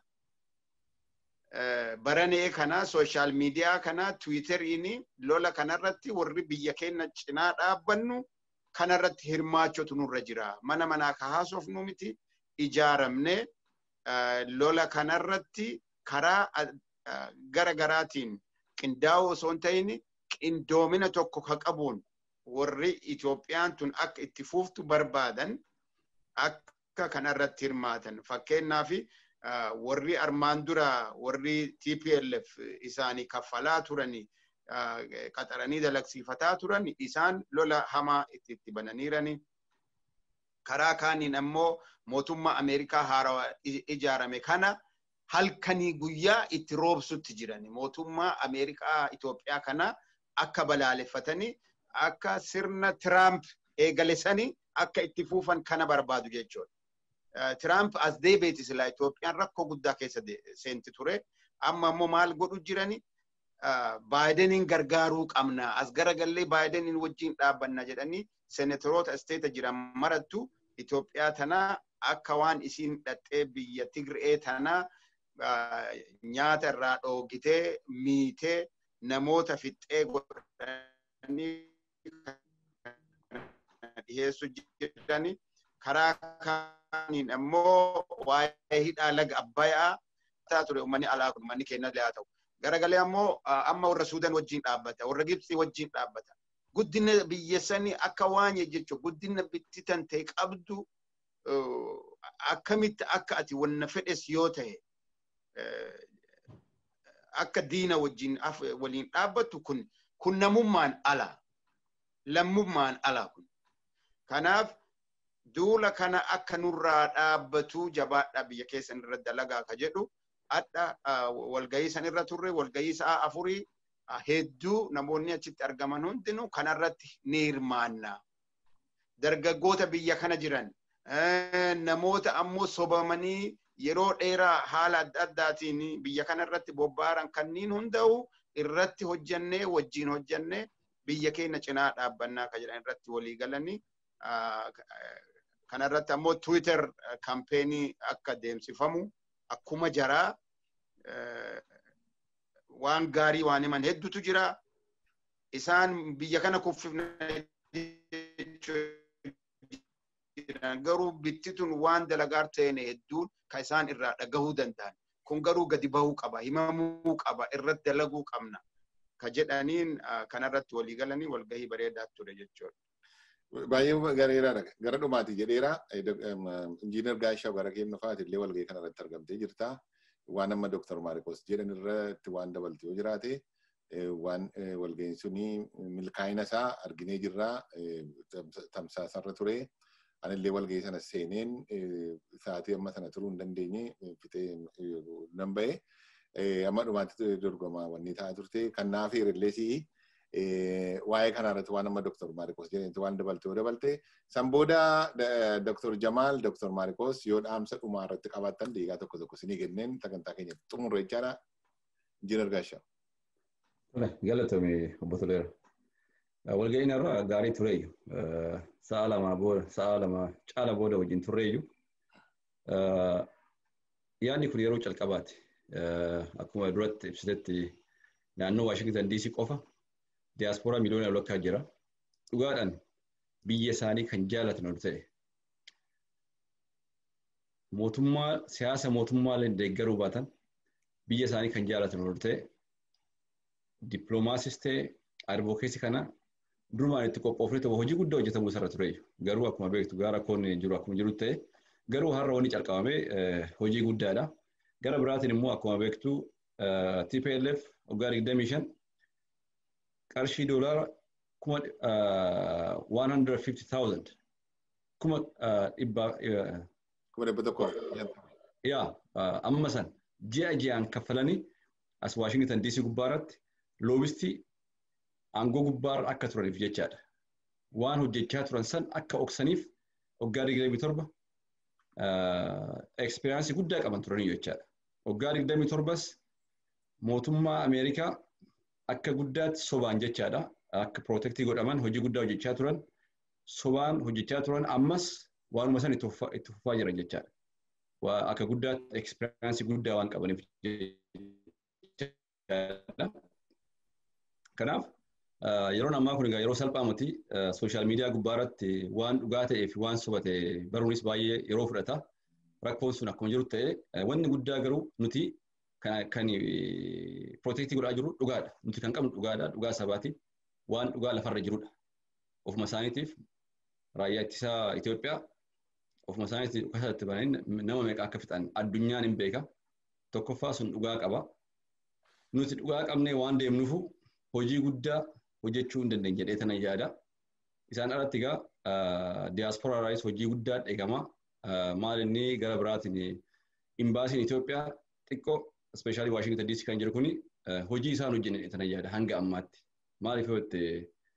baranee kana sooshaal miidiyaa kana tiwiiteriin lola kanarratti warri biyya keenya cinaa dhaabbannu kanarratti hirmaachotu nurra jira. Mana manaa ka haasofnu miti ijaaramne lola kanarratti karaa gara garaatiin qindaa'oo osoo hin ta'in qindoomina tokko ka qabuun warri Itoophiyaan tun akka itti fuuftu barbaadan akka kanarratti hirmaatan. Fakkeenyaaf warri armaan dura warri TPLF isaanii kaffalaa turani qaxaranii dalagsiifataa turan isaan lola hamaa itti itti bananiirani. Karaa kaaniin ammoo mootummaa Ameerikaa haarawaa ijaarame kana halkanii guyyaa itti roobsutti jiran. Mootummaa Ameerikaa Itoophiyaa kana akka balaaleffatanii akka sirna Tiraamp eegalesanii akka itti fuufan kana barbaadu jechuudha. Tiraamp as deebi'eeti silaa Itoophiyaan rakkoo guddaa keessa seenti ture. Amma ammoo maal godhu jirani? Baayideniin gargaaruu qabna. As garagallee baayideniin wajjin dhaabbanna jedhanii senatoroota isteeta jiran marattu Itoophiyaa tanaa akka waan isiin dhattee biyya Tigree tanaa nyaata irraa dhoogitee miitee namoota fixxee godhanii dhiyeessu jedhani karaa kaaniin ammoo waa'ee hidhaa laga abbayaa taa ture uummanni alaa kun uummanni keenya illee haa ta'u. Garagalee ammoo amma warra Suudaan wajjin dhaabbata, warra Gibxii wajjin dhaabbata. Guddina biyya sanii akka waan jechuun guddina bittitan ta'e qabdu akkamitti akka ati wanna fedhes yoo ta'e akka diina wajjin waliin dhaabbattu kun kun namummaan ala. Lammummaan ala kun. Kanaaf duula kana akka nurraa dhaabbatu jabaadha biyya keessan irra dalagaa ka jedhu adda walgahii san irra turre walgahii sa'a afurii hedduu namoonni achitti argaman hundinuu kanarratti ni hirmaanna. Dargaggoota biyya kana jiran namoota ammoo sobamanii yeroo dheeraa haala adda addaatiin biyya kana irratti bobbaaran kanniin hunda'u irratti hojjannee wajjin hojjannee biyya keenya cinaa dhaabbannaa ka jedhan irratti walii galanii kanarratti ammoo Twitter kampeenii akka deemsifamu akkuma jaraa waan gaarii waan himan hedduutu jira. Isaan biyya kana kuffifna garuu bittitun waan dalagaar ta'een hedduun kan isaan irraa dhagahuu danda'an. Kun garuu gadi bahuu qaba, himamuu qaba, irratti dalaguu qabna. Ka jedhaniin kanarratti walii galanii walgahii bareedaa ture jechuudha. Baay'ee gareeraadha. Gara dhumaati jedheera. Injiinar Gaashaa gara keenya fa'aati illee walgahii kanarratti argamtee jirta. Waan amma Dooktar Maariikoos jedhan irratti waan dabalte yoo jiraate waan walga'iin suni milkaa'ina isaa arginee jirra tamsaasarra ture. Anillee walga'ii sana seeneen sa'aatii amma sana turuu hin dandeenye fixee nan ba'e. Amma dhumaatti dorgomaa wanni ta'aa turte. Kan naaf hirilleesii waa'ee kana irratti waan amma Dr. Maarikos jedhanitti waan dabalte yoo dabalte san booda Dr. Jamaal Dr. Maarikos yoo dhaamsa dhumaa irratti qabaattan deegaa tokko tokko sinii kenneen sagantaa keenya xumurre jechaadha. Injiinar Gaashaa. Galatoomi obbo Toleera. Walga'iin irraa gaarii tureeyyu. Sa'a lama booda sa'a lama caala booda wajjin turreeyyu. Yaadni kun yeroo calqabaati. Akkuma duratti ibsitetti naannoo Waashingtan DC qofa diyaaspooraa miliyoona lakkaa jira. Dhugaadhaan biyya isaanii kan jaalatan ol ta'e. Mootummaa siyaasa mootummaalee deeggaruu baatan biyya isaanii kan jaalatan ol ta'e. Dippiloomaasiis ta'e advokeesii kana durumaan itti qophoofne tokko hojii guddaa hojjetamuu isarra ture. Garuu akkuma beektu gaara koon jiru akkuma jiru ta'e garuu har'a wanni calqabame hojii guddaadha. Gara biraatiin immoo akkuma beektu TPLF waggaa 25 qarshii doolaara kuma 150,000 kuma dhibbaa kuma dhibba tokko yaa amma san ji'a ji'aan kaffalanii as Waashingtan DC gubbaarratti loobistii aangoo gubbaarra akka turaniif jechaadha. Waan hojjechaa turan san akka oksaniif waggaa digdamii torba ekspiriyaansii guddaa qaban turanii jechaadha. Waggaa digdamii torbas mootummaa Ameerikaa akka guddaatti sobaan jechaadha. Akka pirootektii godhaman hojii guddaa hojjechaa turan sobaan hojjechaa turan ammas waanuma san itti fufaa jiran jechaadha. Akka guddaatti ekspiriyaansii guddaa waan qabaniif jechaadha. Kanaaf yeroon ammaa kun yeroo salphaa miti sooshaal miidiyaa gubbaarratti waan dhugaa ta'ee fi waan soba ta'e baruunis baay'ee yeroo fudhata. Rakkoon sun akkuma jiru ta'e wanni guddaa garuu nuti kan pirootektii godhaa jiru dhugaadha. Nuti kan qabnu dhugaadha. Dhugaa sabaati. Waan dhugaa lafarra jirudha. Ofuma isaaniitiif raayyaa ittisaa Itoophiyaa ofuma isaaniitiif dhukasatti bananii nama meeqa akka fixan addunyaan hin beeka. Tokkoffaa sun dhugaa qaba. Nuti dhugaa qabnee waan deemnuufu hojii guddaa hojjechuu hin dandeenye jedhee tanan yaada. Isaan alatti egaa diyaasporaaraayis hojii guddaa eegama. Maal inni gara biraatiin imbaasiin Itoophiyaa xiqqoo ispeeshaalii Waashingtan DC kan jiru kuni hojii isaan hojjenne tanan yaada hanga ammaatti. Maaliif yoo itti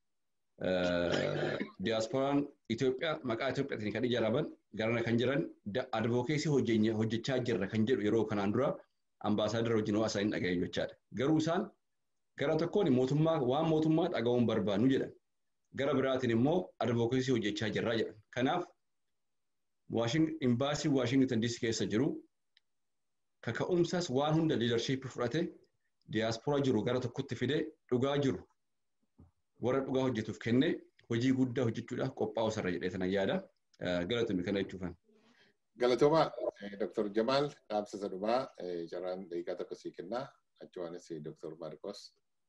diyaasporaan Itoophiyaa maqaa Itoophiyaatiin kan ijaaraman garana kan jiran advokeesii hojjechaa jirra kan jedhu yeroo kanaan dura ambaasaadara wajjin hawaasaa hin dhagaye jechaadha. Garuu isaan gara tokkoon mootummaa waan mootummaa dhaga'uun barbaannu jedhan. Gara biraatiin immoo advokeesii hojjechaa jirraa jedhan. Kanaaf imbaasii Waashingtan DC keessa jiru kaka'umsas waan hunda liidarshiippii fudhate diyaasporaa jiru gara tokkotti fidee dhugaa jiru warra dhugaa hojjetuuf kennee hojii guddaa hojjechuudhaaf qophaa'u sarara jedhee tanan yaada. Galatoomi kana jechuufan. Galatooma Dr. Jamaal dhaamsa sadumaa carraan daqiiqaa tokko sii kennaa. Achuwaanis Dr. Maarikos.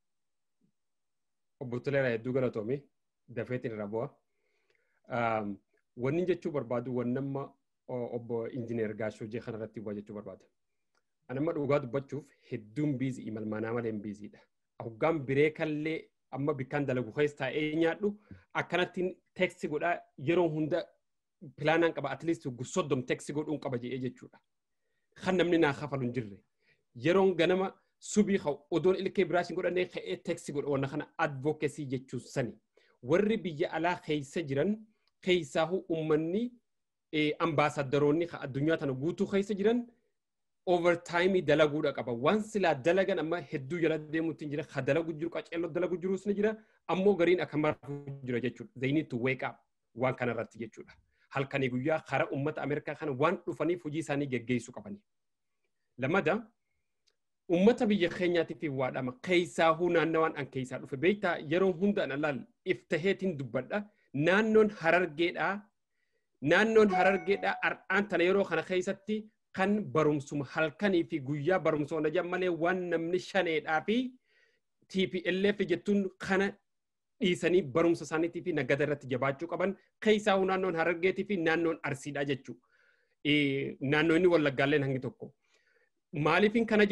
Obbo Toleeraa hedduu galatoomi. Dafeetiin irra bu'a. Wanni jechuu barbaadu wannamma obbo Injiineer Gaashoo jee kanarratti bu'a jechuu barbaada. Anamma dhugaa dubbachuuf hedduun biizii imalmaanaa malee hin biiziidha. Hoggaan biree kallee amma bikkaan dalagu keessa taa'ee nyaadhu akkanattiin teeksi godhaa yeroo hunda pilaanaan qaba atleast soddom teeksi godhuun qaba jedhee jechuudha. Kan namni naa kafalu hin jirre. Yeroon ganama subii ka'u odoon ilkee biraashin godhannee ka'ee teeksi godha wanna kana advokeesii jechuun sani. Warri biyya alaa keessa jiran keessaahu uummanni ambaasadaroonni addunyaa tana guutuu keessa jiran overtaayimii dalaguudha qaba. Waan silaa dalagan amma hedduu jala deemuutti jira. Ha dalagu jiru qaceelloo dalagu jirus ni jira. Ammoo gariin akka marfuu jira jechuudha. They need to wake up waan kanarratti jechuudha. Halkanii guyyaa karaa uummata Ameerikaa kana waan dhufaniif hojii isaanii geggeessuu qabani. Lamada uummata biyya keenyaatiif waadhama. Keessaahuu naannawaan an keessaa dhufe. Beektaa yeroo hundaan alaal iftaheetiin dubbadha. Naannoon harargeedhaa. Naannoon harargeedhaa har'aan tana yeroo kana keessatti kan barumsuma halkanii fi guyyaa barumsoona jedhan malee waan namni shaneedhaa fi TPLF jettuun kana dhiisanii barumsa isaaniitii fi nagada irratti jabaachuu qaban keessaa naannoon harargeetii fi naannoon arsiidhaa jechuudha. Naannoo inni wallaggaalleen hangi tokko. Maaliifin kana ja'a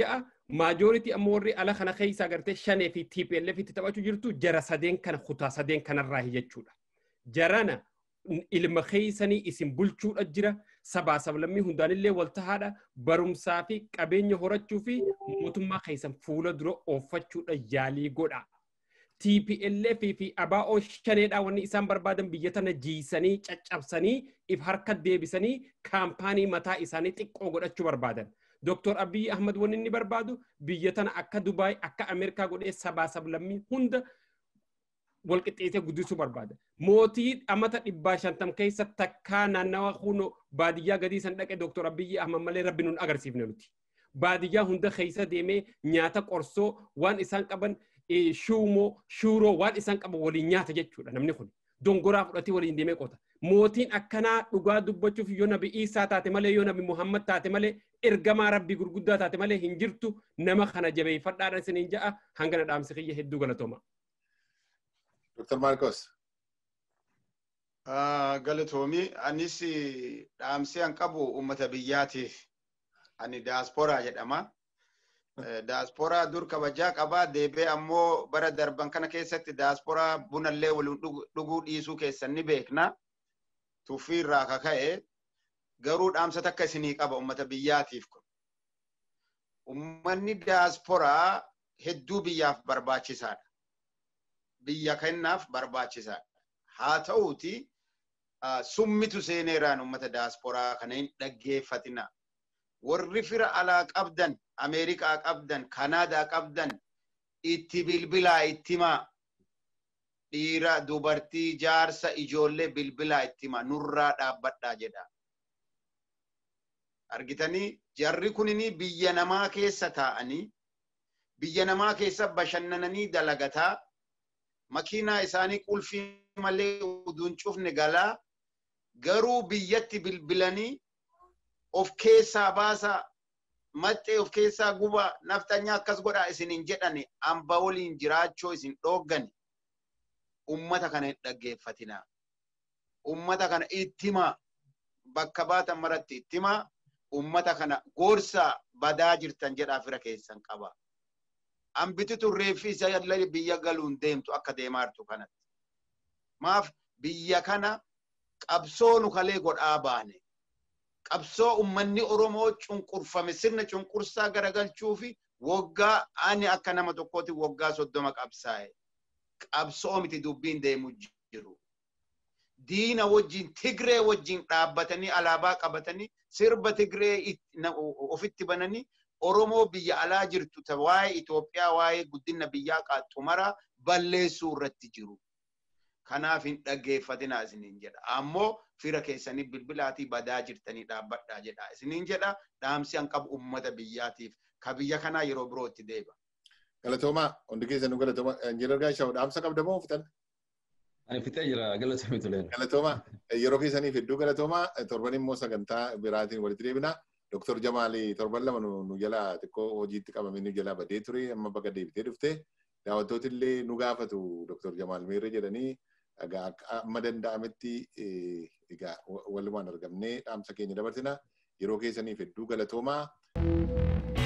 Maajooritii ammoo warri ala kana keessa agartee shanee fi TPLF itti taphachuu jirtu jara sadeen kana kutaa sadeen kanarraa jechuudha. Jarana ilma keessanii isin bulchuudha jira sabaa sablammii hundaanillee wal tahaadha barumsaa fi qabeenya horachuu fi mootummaa keessan fuula dura ooffachuudha yaalii godha. TPLF fi ABO shaneedha wanni isaan barbaadan biyya tana jiisanii caccabsanii if harka deebisanii kaampaanii mataa isaanii xiqqoo godhachuu barbaadan. Dr. Abiy Ahmad wanni inni barbaadu biyya tana akka Dubaay akka Ameerikaa godhee sabaa sablammii hunda walqixxeessee guddisuu barbaada. Mootii amata dhibbaa shantam keessa takkaa naannawa huno baadiyyaa gadii san dhaqe Dr. Abiy Ahmad malee rabbi nun agarsiifne nuti. Baadiyyaa hunda keessa deemee nyaata qorsoo waan isaan qaban shuumoo shuuroo waan isaan qaban waliin nyaata jechuudha namni kun. Dongoraa fudhatee waliin deemee qota. Mootiin akkanaa dhugaa dubbachuuf yoo nabi Iisaa taate malee yoo nabi Muhammad taate malee ergamaa rabbii gurguddaa taate malee hin jirtu nama kana jabeeffadhaadhaan isiniin ja'a hangana dhaamsi kiyya hedduu galatooma. Dr. Marcos. Galatoomii anis dhaamsi an qabu uummata biyyaatiif ani daasporaa jedhama. Daasporaa dur kabajaa qabaa deebee ammoo bara darban kana keessatti daasporaa bunallee waliin dhuguu dhiisuu keessan ni beekna. Tuffii irraa kaka'e garuu dhaamsa takka isinii qaba uummata biyyaatiif kun. Uummanni daasporaa hedduu biyyaaf barbaachisaadha. Biyya kennaaf barbaachisaadha. Haa ta'uuti summitu seeneeraan uummata daasporaa kana hin dhaggeeffatina. Warri fira alaa qabdan, Ameerikaa qabdan, Kanaadaa qabdan itti bilbilaa itti himaa. Dhiira, dubartii, jaarsa, ijoollee bilbilaa itti himaa. Nurraa dhaabbadhaa jedha. Argitanii jarri kunini biyya namaa keessa taa'anii biyya namaa keessa bashannananii dalagataa makiinaa isaanii qulfii malee uduun cufne galaa garuu biyyatti bilbilanii of keessaa baasaa maxxee of keessaa gubaa naftanyaa akkas godhaa isin hin jedhani amba waliin jiraachoo isin dhooggani ummata kana hin dhaggeeffatinaa ummata kana ittimaa bakka baatan maratti ittimaa ummata kana gorsaa badaa jirtan jedhaa fira keessan qaba. Ambititu reeffi isa biyya galuun deemtu akka deemaa jirtu kanatti. Maaf biyya kana qabsoo nu kalee godhaa baane. Qabsoo ummanni Oromoo cunqurfame sirna cunqursaa garagalchuu fi waggaa ani akka nama tokkooti waggaa soddoma qabsaa'e. Qabsoo miti dubbiin deemu jiru. Diina wajjin Tigree wajjin dhaabbatanii alaabaa qabatanii sirba Tigree ofitti bananii Oromoo biyya alaa jirtu waa'ee Itoophiyaa waa'ee guddina biyyaa qaxxumara balleessuu irratti jiru. Kanaaf hin dhaggeeffatinaa isiniin jedha. Ammoo fira keessanii bilbilaatii badaa jirtanii dhaabbadhaa jedha. Isiniin jedha dhaamsi an qabu uummata biyyaatiif ka biyya kanaa yeroo birootti deeba. Galatoomaa hundi keessanuu galatoomaa injiinar Gaashaw dhaamsa qabda moo fitan? Ani fixee jira galatoomii tuleen. Galatoomaa yeroo keessaniif hedduu galatoomaa torban immoo sagantaa biraatiin walitti deebinaa. Doktor Jamaali torban lama nu jala xiqqoo hojiitti qabamee nu jala badee ture amma bakka deebitee dhufte daawwattooti illee nu gaafatu Doktor Jamaal Meerre jedhanii amma danda'ametti egaa walumaan argamnee dhaamsa keenya dabarsina yeroo keessaniif hedduu galatoomaa.